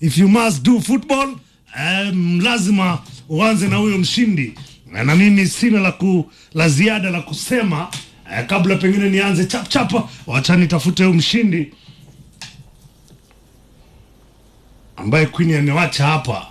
if you must do football um, lazima uanze na huyo mshindi na na mimi sina la, ku, la ziada la kusema eh, kabla pengine nianze chapchapa wacha nitafute huyo mshindi ambaye Queen amewacha hapa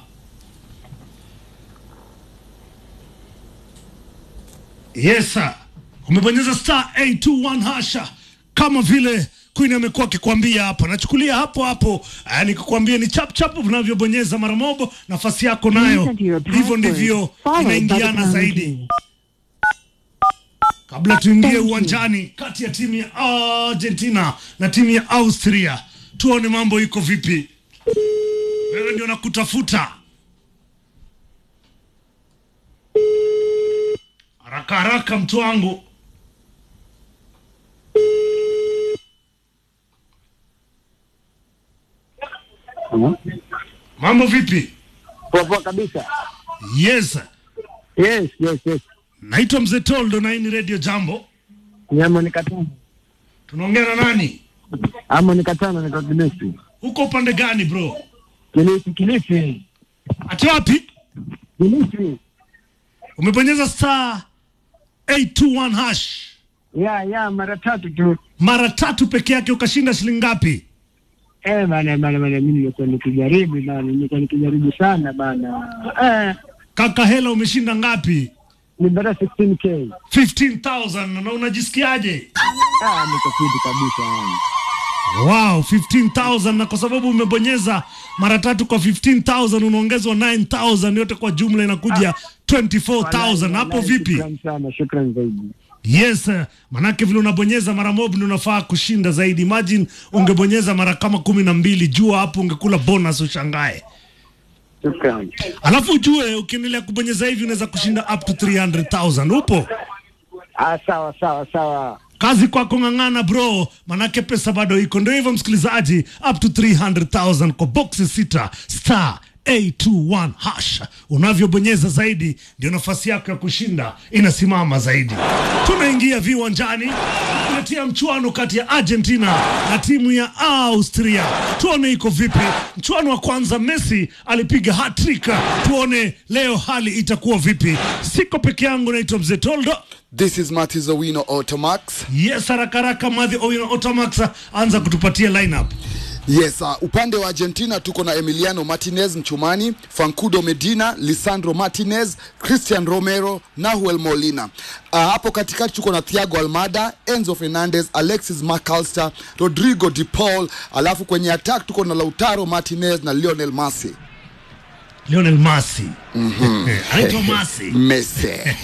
Yes sir. Umebonyeza star 821 hasha kama vile Queen amekuwa akikwambia hapa. Nachukulia hapo hapo, eh, nikukwambia ni chap chap unavyobonyeza mara mobo, nafasi yako nayo. Enter your Hivyo password, ndivyo followed by the inaingiana pound zaidi. key. Kabla tuingie Thank you. uwanjani kati ya timu ya Argentina na timu ya Austria, tuone mambo iko vipi. Wewe ndio nakutafuta haraka haraka, mtu wangu. Mambo vipi? Poa poa kabisa. Yes, Yes, yes, yes. naitwa Mzee Toldo na hii ni Radio Jambo. Nyama ni katano. Tunaongea na nani? Ama ni katano ni Kilifi. Huko upande gani bro? Kilifi, Kilifi. Ati wapi? Kilifi. Umebonyeza star 821 hash Ya, ya, mara tatu tu. mara tatu peke yake ukashinda shilingi ngapi? Eh, bana bana bana mimi nimekuwa nikijaribu bana, nimekuwa nikijaribu sana bana. Eh, Kaka hela umeshinda ngapi? ni bada 16k. 15,000 na unajisikiaje? Ah, niko fiti kabisa yani. Wow, 15,000 na kwa sababu umebonyeza mara tatu kwa 15,000 unaongezwa 9,000 yote kwa jumla inakuja 24,000. Hapo Wallahi, vipi? Shukrani sana, shukrani zaidi. Yes, eh, manake vile unabonyeza mara mob ndio unafaa kushinda zaidi. Imagine ungebonyeza mara kama kumi na mbili, jua hapo ungekula bonus ushangae. Shukrani. Alafu ujue ukiendelea kubonyeza hivi unaweza kushinda up to 300,000. Upo? Ah, sawa sawa sawa. Kazi kwako ng'ang'ana bro, manake pesa bado iko. Ndio hivyo msikilizaji, up to 300,000 kwa boxi sita star 821 hash. Unavyobonyeza zaidi ndio nafasi yako ya kushinda inasimama zaidi. Tunaingia viwanjani kuletea mchuano kati ya Argentina na timu ya Austria. Tuone iko vipi. Mchuano wa kwanza Messi alipiga hat-trick. Tuone leo hali itakuwa vipi. Siko peke yangu, naitwa Mzee Toldo. This is Martis Owino Automax. Yes, haraka haraka Madhi Owino Otamax anza kutupatia lineup. Yes, uh, upande wa Argentina tuko na Emiliano Martinez mchumani, Fancudo Medina, Lisandro Martinez, Christian Romero, Nahuel Molina. Uh, hapo katikati tuko na Thiago Almada, Enzo Fernandez, Alexis McAllister, Rodrigo De Paul, alafu kwenye attack tuko na Lautaro Martinez na Lionel Messi. Lionel Messi. Anaitwa Messi. Messi.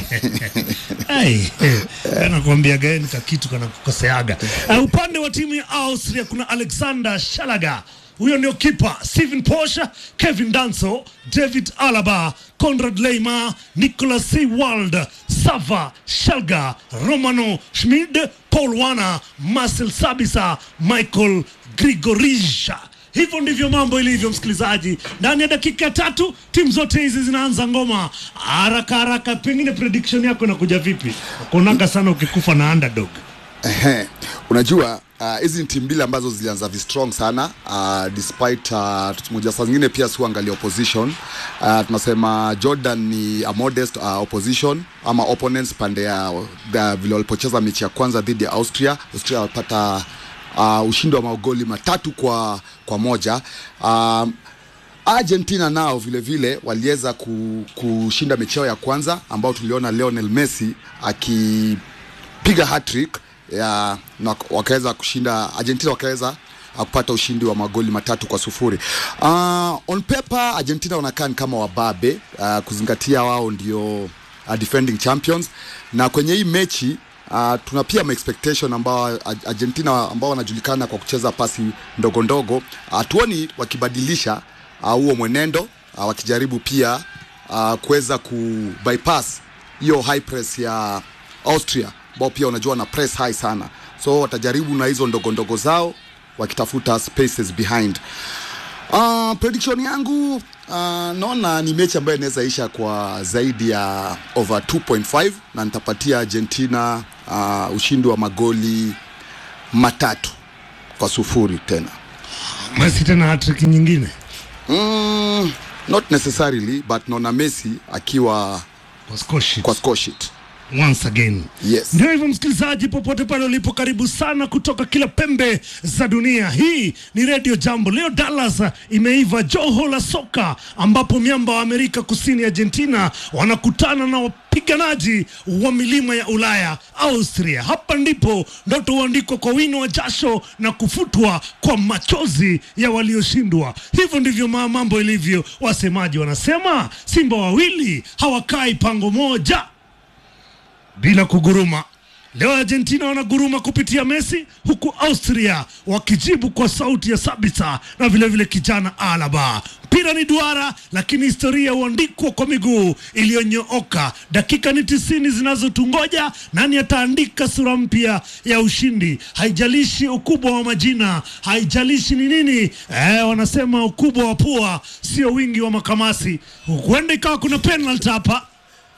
Hey, nakwambia gani ka kitu kana kukoseaga. Uh, upande wa timu ya Austria kuna Alexander Shalaga. Huyo ndio kipa Steven Posha, Kevin Danso, David Alaba, Konrad Leimer, Nicolas Sewald, Sava Shalga, Romano Schmid, Paul Wana, Marcel Sabisa, Michael Grigorisha. Hivyo ndivyo mambo ilivyo, msikilizaji. Ndani ya dakika tatu timu zote hizi zinaanza ngoma haraka haraka. Pengine prediction yako inakuja vipi? Kuonaga sana ukikufa na underdog. Ehe, unajua ah, hizi ni timu mbili ambazo zilianza vi strong sana uh, despite uh, moja saa zingine pia siuangalia opposition uh, tunasema Jordan ni a modest uh, opposition ama opponents pande ya uh, vile walipocheza mechi ya kwanza dhidi ya Austria. Austria walipata uh, ushindi wa magoli matatu kwa, kwa moja um, Argentina nao vile vile waliweza ku, kushinda mechi yao ya kwanza ambao tuliona Lionel Messi akipiga hat-trick ya na wakaweza kushinda Argentina wakaweza uh, kupata ushindi wa magoli matatu kwa sufuri. Uh, on paper Argentina wanakaa ni kama wababe uh, kuzingatia wao ndio uh, defending champions na kwenye hii mechi Uh, tuna pia ma expectation ambao Ar- Argentina ambao wanajulikana kwa kucheza pasi ndogo ndogo, hatuoni wakibadilisha uh, huo mwenendo uh, wakijaribu pia uh, kuweza ku bypass hiyo high press ya Austria ambao pia unajua na press high sana, so watajaribu na hizo ndogo ndogo zao wakitafuta spaces behind. Uh, prediction yangu uh, naona ni mechi ambayo inaweza isha kwa zaidi ya over 2.5 na nitapatia Argentina uh, ushindi wa magoli matatu kwa sufuri tena. Messi tena hat-trick nyingine. mm, not necessarily but naona Messi akiwa Kwa score sheet. kwa score sheet once again Yes. ndio hivyo msikilizaji popote pale ulipo karibu sana kutoka kila pembe za dunia hii ni redio jambo leo dallas imeiva joho la soka ambapo miamba wa amerika kusini argentina wanakutana na wapiganaji wa milima ya ulaya austria hapa ndipo ndoto huandikwa kwa wino wa jasho na kufutwa kwa machozi ya walioshindwa hivyo ndivyo ma- mambo ilivyo wasemaji wanasema simba wawili hawakai pango moja bila kuguruma. Leo Argentina wanaguruma kupitia Messi, huku Austria wakijibu kwa sauti ya Sabitzer na vilevile vile kijana Alaba. Mpira ni duara, lakini historia huandikwa kwa miguu iliyonyooka. Dakika ni tisini zinazotungoja. Nani ataandika sura mpya ya ushindi? Haijalishi ukubwa wa majina, haijalishi ni nini. Eh, wanasema ukubwa wa pua sio wingi wa makamasi. Huenda ikawa kuna penalty hapa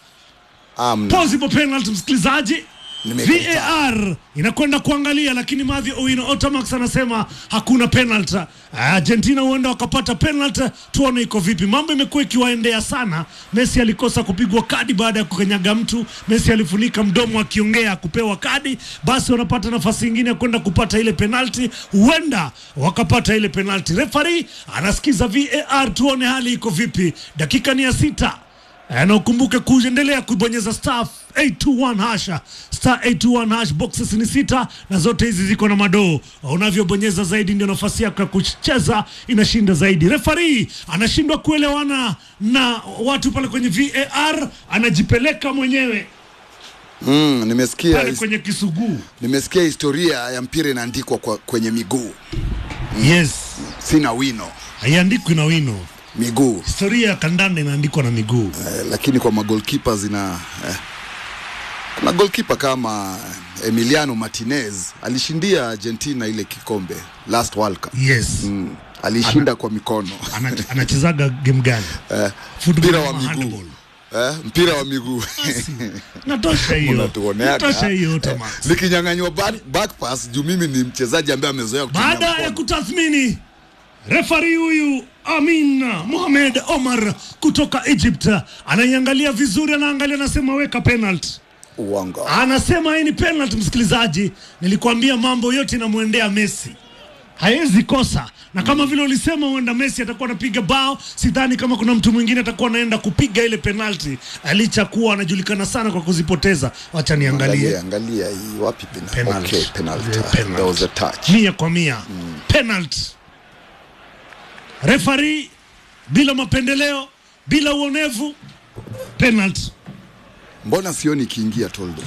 Amna. possible penalty msikilizaji Nimekataa. VAR inakwenda kuangalia, lakini Mathew Owino Otamax anasema hakuna penalty. Argentina huenda wakapata penalty, tuone iko vipi. Mambo imekuwa ikiwaendea sana. Messi alikosa kupigwa kadi baada ya kukanyaga mtu. Messi alifunika mdomo akiongea kupewa kadi, basi wanapata nafasi nyingine ya kwenda kupata ile penalty, huenda wakapata ile penalty. Referee anasikiza VAR, tuone hali iko vipi. Dakika ni ya sita. Eh, na ukumbuke kuendelea kubonyeza star 821 hasha star 821 hash boxes ni sita na zote hizi ziko na madoo unavyobonyeza zaidi ndio nafasi yako ya kucheza inashinda zaidi refari anashindwa kuelewana na watu pale kwenye var anajipeleka mwenyewe Mm, nimesikia pale his- kwenye kisuguu nimesikia historia ya mpira inaandikwa kwa, kwenye miguu yes sina wino haiandikwi na wino miguu historia ya kandanda inaandikwa na miguu eh, lakini kwa magolkipa zina eh, kuna golkipa kama Emiliano Martinez alishindia Argentina ile kikombe last World Cup yes mm, alishinda kwa mikono Ana- anachezaga game gani eh, Football mpira wa ama miguu handball? eh, mpira wa miguu natosha hiyo unatuoneaga natosha hiyo eh, Thomas. nikinyang'anywa back, back pass juu mimi ni mchezaji ambaye amezoea kutumia baada ya mkono. kutathmini refari huyu Amin Mohamed Omar kutoka Egypt anaiangalia vizuri, anaangalia, anasema weka penalty. uongo Anasema hii ni penalty. Msikilizaji, nilikwambia mambo yote inamwendea Messi, hawezi kosa na kama vile ulisema huenda Messi atakuwa anapiga bao, sidhani kama kuna mtu mwingine atakuwa anaenda kupiga ile penalty, licha kuwa anajulikana sana kwa kuzipoteza. Wacha niangalie angalia angalia hii wapi penalty Penalty. okay penalty The penalty. there was a touch mia kwa mia penalty. Refari bila mapendeleo, bila uonevu, penalty. mbona sioni ikiingia toldo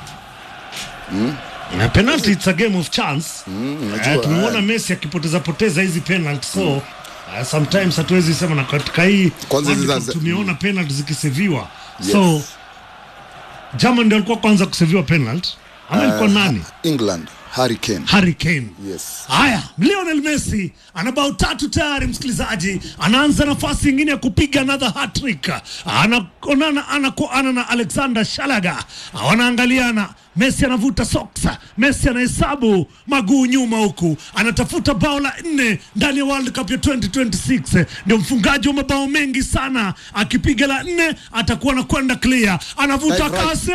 Na penalty it's a game of chance. unajua, Eh, tumeona eh. Messi akipoteza poteza hizi penalty so uh, sometimes hatuwezi sema na katika hii Kwanza World hizi Cup za- tumeona penalty zikiseviwa Yes. so German ndio alikuwa kwanza kuseviwa penalty ama ilikuwa nani? England Harry Kane Harry Kane. yes Haya, Lionel Messi ana bao tatu tayari, msikilizaji, anaanza nafasi nyingine ya kupiga another hat-trick. Anaonana ana kwa ana na Alexander Shalaga, wanaangaliana. Messi anavuta soksa, Messi anahesabu maguu nyuma, huku anatafuta bao la nne ndani ya World Cup ya 2026. Ndio mfungaji wa mabao mengi sana, akipiga la nne atakuwa anakwenda clear, anavuta Right, right. kasi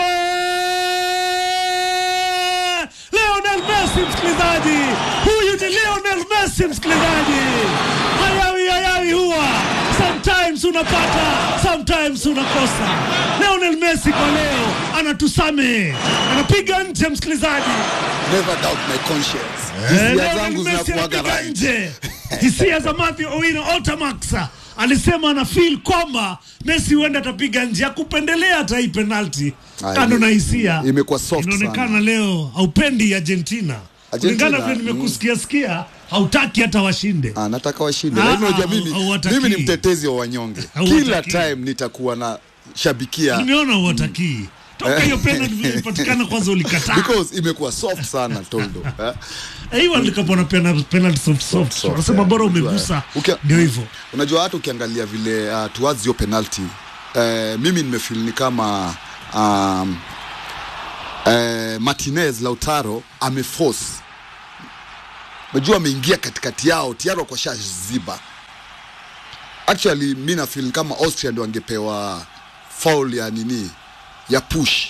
Lionel Messi msikilizaji, huyu ni Lionel Messi msikilizaji. Hayawi hayawi huwa, sometimes unapata, sometimes unakosa. Lionel Messi kwa leo anatusame, anapiga nje msikilizaji. never doubt my conscience Eh, hisia Lionel zangu Messi zinakuwaga anapiga right nje. Hisia za Mathew Owino Otamax alisema ana feel kwamba Messi huenda atapiga nje, akupendelea hata hii penalti. Ah, Kando ime- na hisia, imekuwa soft inaonekana sana. leo haupendi Argentina, Argentina, kulingana vile nimekusikia sikia, hautaki hata washinde. Ah, nataka washinde Ah, lakini unajua ah, mimi hauwatakii. mimi ni mtetezi wa wanyonge Hauwatakii. kila time nitakuwa na shabikia Nimeona uwatakii toka hiyo penalty vile ilipatikana, kwanza ulikataa. because imekuwa soft sana toldo eh? Eh, Hii World Cup wanapenda penalty soft soft, soft, wanasema eh, bora unajua, umegusa, eh. Ukia- ndio hivyo. unajua hata ukiangalia vile uh, towards hiyo penalty uh, mimi nimefeel ni kama um, uh, Martinez Lautaro ameforce unajua ameingia katikati yao tiaro kwa shaziba actually mi na feel kama austria ndio angepewa foul ya nini ya push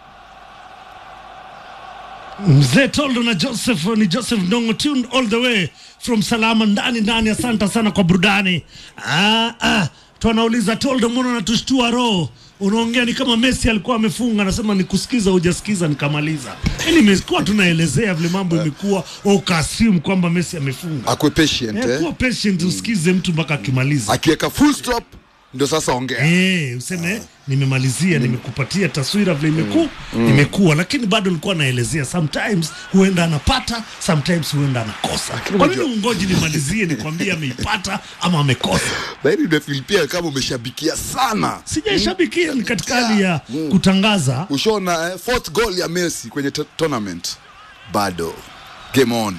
Mzee Toldo na Joseph ni Joseph Ndongo tuned all the way from Salama ndani ndani. Asante sana kwa burudani. Ah, ah. Tunauliza Toldo, mbona unatushtua roho? Unaongea ni kama Messi alikuwa amefunga, anasema nikusikiza, hujasikiza nikamaliza. Yaani nimekuwa tunaelezea vile mambo imekuwa, ukassume kwamba Messi amefunga. akwe patient Eh, eh? kuwa patient usikize mtu mpaka akimaliza. akiweka full stop ndio sasa ongea Eh, useme nimemalizia, nimekupatia taswira vile imeku, imekuwa, lakini bado nilikuwa naelezea, sometimes huenda anapata, sometimes huenda anakosa. Kwa nini unajua- ungoji nimalizie nikwambie ameipata ama amekosa? lakini unafeel pia kama umeshabikia sana Sijaishabikia, ni katika hali ya kutangaza. ushaona eh, fourth goal ya messi kwenye t- tournament bado game on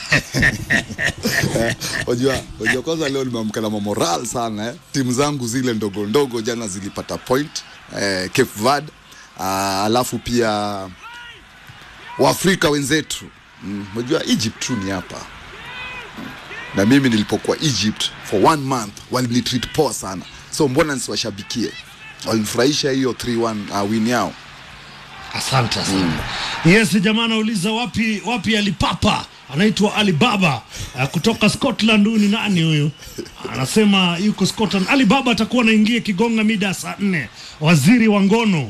Eh, unajua unajua kwanza leo nimeamka na mamoral sana eh. timu zangu zile ndogo ndogo jana zilipata point eh, Cape Verde ah, alafu pia waafrika wenzetu Mm, unajua egypt tu ni hapa na mimi nilipokuwa egypt for one month walinitreat poa sana so mbona nisiwashabikie walinifurahisha hiyo 3-1 uh, win yao Asante sana. Yes, jamaa anauliza wapi wapi alipapa anaitwa Alibaba uh, kutoka Scotland. Huyu ni nani huyu? Anasema yuko Scotland. Alibaba atakuwa anaingia Kigonga mida ya saa nne. Waziri wa ngono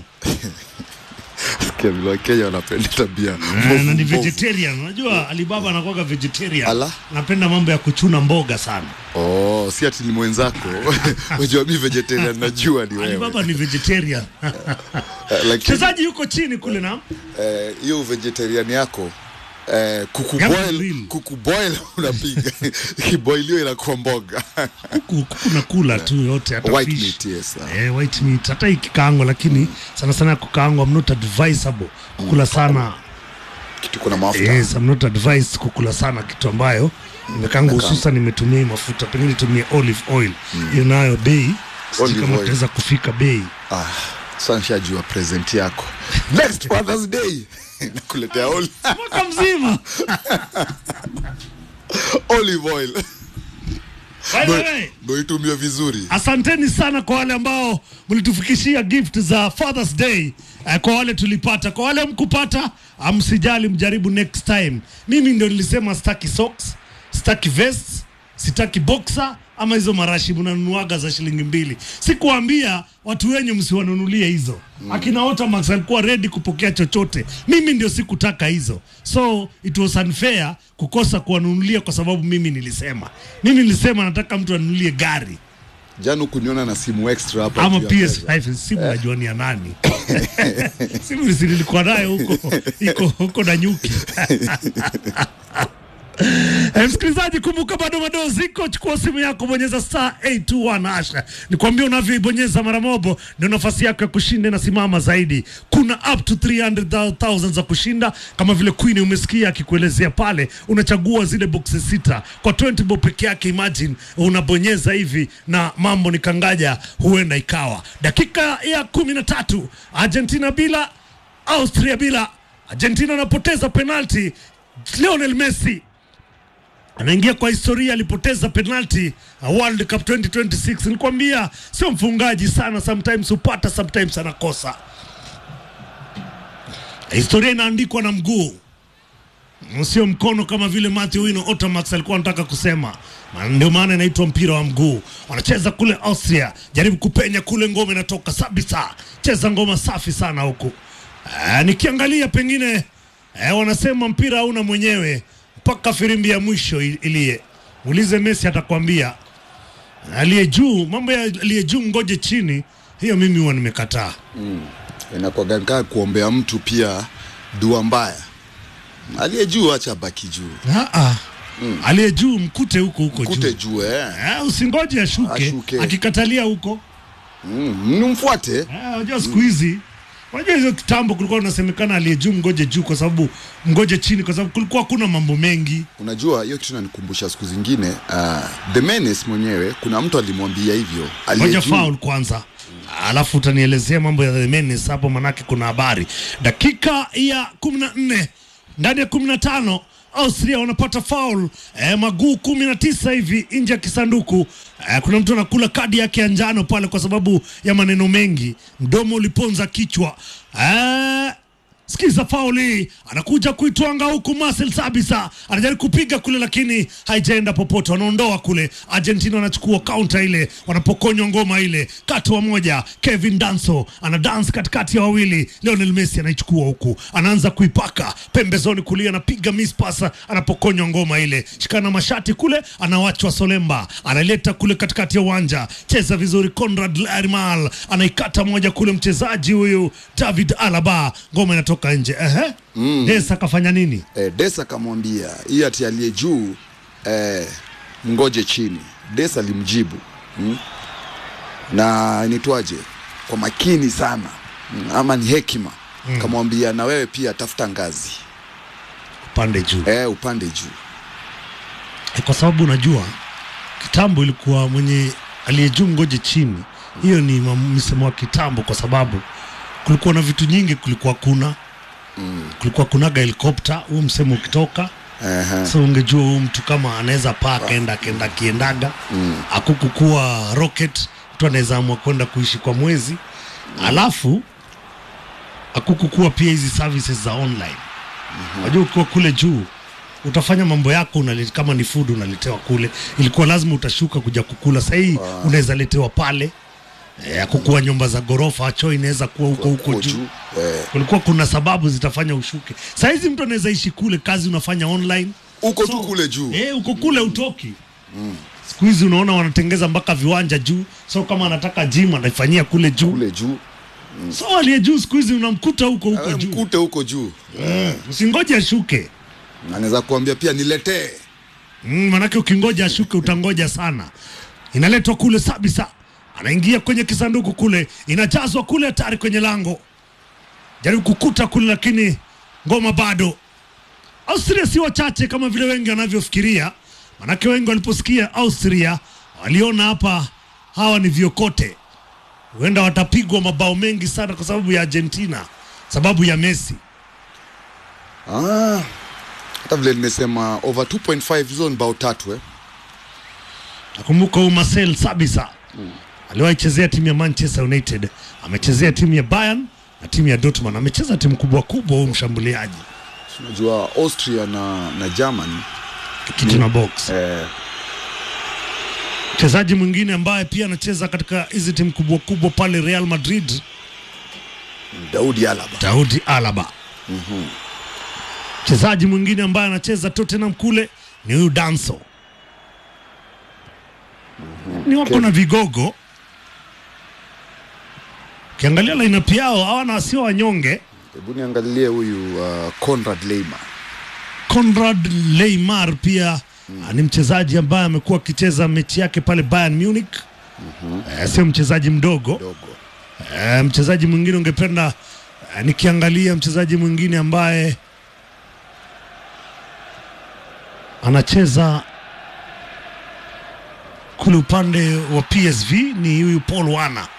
Wakenya wanapenda tabia Eh, mbovu, na ni mbovu. vegetarian. Unajua Alibaba anakuwaga vegetarian. Ala. Anapenda mambo ya kuchuna mboga sana. Oh, si ati ni mwenzako unajua mi vegetarian najua ni wewe Alibaba ni vegetarian. Eh, lakini Mchezaji yuko chini kule na eh, hiyo vegetarian yako eh, kuku Gambo boil, grill. kuku boil unapiga kiboilio inakuwa mboga kuku kuku nakula tu yote hata white fish. meat yes ah. Eh, white meat hata ikikaangwa, lakini sana sana ya kukaangwa, I'm not advisable kukula sana. kitu kuna mafuta Yes, I'm not advised kukula sana kitu ambayo imekaangwa, hususan nimetumia hii mafuta, pengine nitumie olive oil hiyo nayo bei, sijui Olive kama oil. utaweza kufika bei. ah, sasa nishajua present yako next Father's Day nakuletea oli- mwaka mzima. olive oil By the way, ndo itumie vizuri asanteni sana kwa wale ambao mlitufikishia gift za Father's Day. Eh, kwa wale tulipata, kwa wale mkupata, msijali, mjaribu next time. Mimi ndio nilisema sitaki socks, sitaki vest, sitaki boxer ama hizo marashi mnanunuaga za shilingi mbili. Sikuambia watu wenyu msiwanunulie hizo. Akina Otamax alikuwa ready kupokea chochote, mimi ndio sikutaka hizo, so it was unfair kukosa kuwanunulia kwa sababu mimi nilisema, mimi nilisema nataka mtu anunulie gari jana hukuniona na simu extra hapa ama juu ya meza. PS5 simu najua ni ya nani simu si nilikuwa nayo huko iko huko na nyuki Eh, msikilizaji kumbuka bado madoo ziko chukua simu yako bonyeza star 821 hasha nikwambia unavyoibonyeza mara mobo ndio nafasi yako ya kushinda inasimama zaidi kuna up to 300,000 za kushinda kama vile queen umesikia akikuelezea pale unachagua zile boxes sita kwa 20 bob peke yake imagine unabonyeza hivi na mambo ni kangaja huenda ikawa dakika ya kumi na tatu argentina bila austria bila argentina anapoteza penalti lionel messi anaingia kwa historia, alipoteza penalti uh, World Cup 2026. Nilikwambia sio mfungaji sana, sometimes hupata, sometimes anakosa. Historia inaandikwa na mguu, sio mkono, kama vile Matthew Wino Otamax alikuwa anataka kusema. Na Ndio maana inaitwa mpira wa mguu. Wanacheza kule Austria, jaribu kupenya kule, ngoma inatoka Sabisa, cheza ngoma safi sana huku. Uh, nikiangalia pengine eh, wanasema mpira hauna mwenyewe mpaka firimbi ya mwisho i- iliye. Muulize Messi atakwambia aliye juu, mambo ya aliye juu ngoje chini, hiyo mimi huwa nimekataa. inakuwaga kaa kuombea mtu pia dua mbaya aliye juu acha baki juu Ah, ah. Aliye juu mkute huko huko kute juu. juu eh. Eh, usingoje ashuke, Ashuke. akikatalia huko. mm, nimfuate Eh, Unajua siku hizi Unajua hizo kitambo kulikuwa unasemekana aliye juu ngoje juu, kwa sababu ngoje chini, kwa sababu kulikuwa hakuna mambo mengi. unajua hiyo kitu nanikumbusha siku zingine uh, the menace mwenyewe kuna mtu alimwambia hivyo aliye Ngoja juu. foul kwanza, alafu utanielezea mambo ya the menace hapo, manake kuna habari. Dakika ya kumi na nne ndani ya kumi na tano Austria wanapata foul eh, maguu kumi na tisa hivi nje ya kisanduku eh, kuna mtu anakula kadi yake ya njano pale kwa sababu ya maneno mengi, mdomo uliponza kichwa eh, Sikiza fauli, anakuja kuitwanga huku. Marcel Sabisa anajaribu kupiga kule, lakini haijaenda popote. Wanaondoa kule, Argentina wanachukua kaunta ile, wanapokonywa ngoma ile. Katu wa moja, Kevin Danso ana dance katikati ya wawili. Lionel Messi anaichukua huku, anaanza kuipaka pembezoni kulia, anapiga miss pass, anapokonywa ngoma ile. Shikana mashati kule, anawachwa Solemba, analeta kule katikati ya uwanja, cheza vizuri. Conrad Larimal anaikata moja kule, mchezaji huyu David Alaba, ngoma inatoka nje. Ehe, mm. Desa kafanya nini? eh, Desa akamwambia hii ati aliye juu eh, mngoje chini. Desa alimjibu mm? na nitwaje kwa makini sana mm, ama ni hekima mm. kamwambia na wewe pia tafuta ngazi Pande juu eh, upande juu Eh, kwa sababu unajua kitambo ilikuwa mwenye aliye juu ngoje chini. Hiyo ni mam- msemo wa kitambo, kwa sababu kulikuwa na vitu nyingi, kulikuwa kuna kulikuwa kunaga helikopta, huu msemo ukitoka Ehe. so ungejua huyu mtu kama anaweza paa akaenda akaenda akiendaga mm. akukukuwa rocket mtu anaweza amua kwenda kuishi kwa mwezi alafu akukukuwa pia hizi services za online unajua ukiwa kule juu utafanya mambo yako unale, kama ni food unaletewa kule ilikuwa lazima utashuka kuja kukula sahii unaweza letewa pale e, akukuwa nyumba za ghorofa choo inaweza kuwa huko huko Huko juu juu eh, kulikuwa kuna sababu zitafanya ushuke sahizi mtu anaweza ishi kule kazi unafanya online uko tu kule juu Eh, uko kule utoki siku hizi unaona wanatengeza mpaka viwanja juu so kama anataka gym anaifanyia kule juu kule juu so aliye juu siku hizi unamkuta huko huko Eh, juu mkute huko juu usingoje ashuke anaweza kuambia pia niletee mm, manake ukingoja ashuke utangoja sana inaletwa kule sabisa anaingia kwenye kisanduku kule inajazwa kule hatari kwenye lango jaribu kukuta kule lakini ngoma bado austria si wachache kama vile wengi wanavyofikiria manake wengi waliposikia austria waliona hapa hawa ni vyokote huenda watapigwa mabao mengi sana kwa sababu ya argentina sababu ya messi ah, hata vile nimesema over 2.5 hizo ni bao tatu eh. nakumbuka huyu Marcel Sabisa aliwahi chezea timu ya Manchester United, amechezea timu ya Bayern na timu ya Dortmund, amecheza timu kubwa kubwa. Huyu mshambuliaji unajua austria na, na germany kitu na box. eh, Mchezaji mwingine ambaye pia anacheza katika hizi timu kubwa kubwa pale Real Madrid, daudi alaba Daudi Alaba. Mchezaji mwingine ambaye anacheza Tottenham kule ni huyu Danso. Ni wako na vigogo. Ukiangalia lineup yao hawana sio wanyonge. hebu niangalilie huyu uh, conrad leimer Conrad Leymar pia mm. ni mchezaji ambaye amekuwa akicheza mechi yake pale Bayern Munich mm-hmm. eh, sio mchezaji mdogo dogo eh, mchezaji mwingine ungependa eh, nikiangalia mchezaji mwingine ambaye anacheza kule upande wa PSV ni huyu Paul Wana